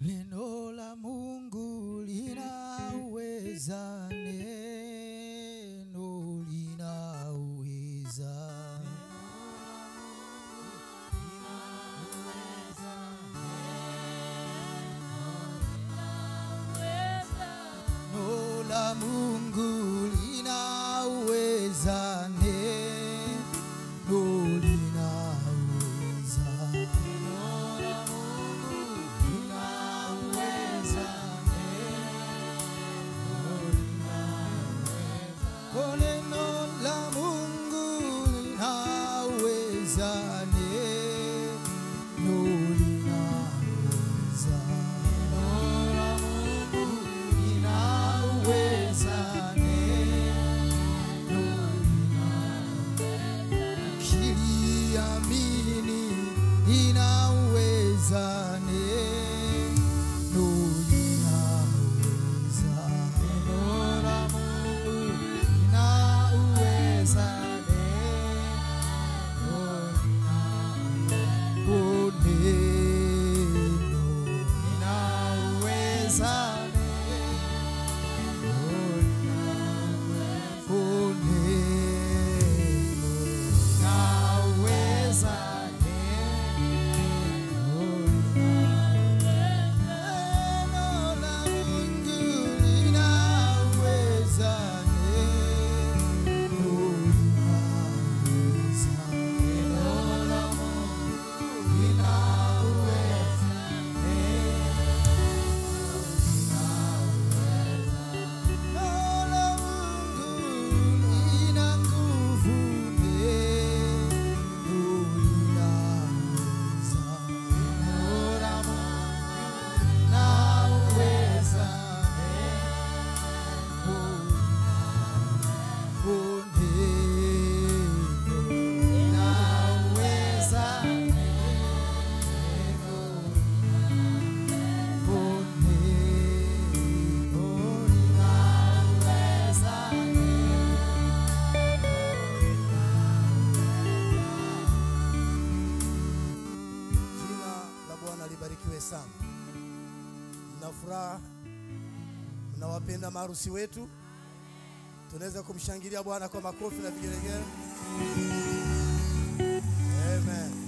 Neno la Mungu linaweza, neno linaweza. Neno la Mungu linaweza, neno linaweza. Kwa neno la Mungu linaweza, neno linaweza. Linaweza, neno Kiliamini linaweza, neno linaweza. Linaweza, neno Oh, neno linaweza, neno Oh, neno linaweza, neno la Mungu linaweza, neno linaweza. Neno la Mungu linaweza, neno la Mungu lina nguvu, neno linaweza. Neno la Mungu linaweza, neno Oh, neno linaweza, neno Oh, neno linaweza, Jina la Bwana libarikiwe sana. Mna furaha, mnawapenda maharusi wetu. Tunaweza kumshangilia Bwana kwa makofi na vigelegele. Amen.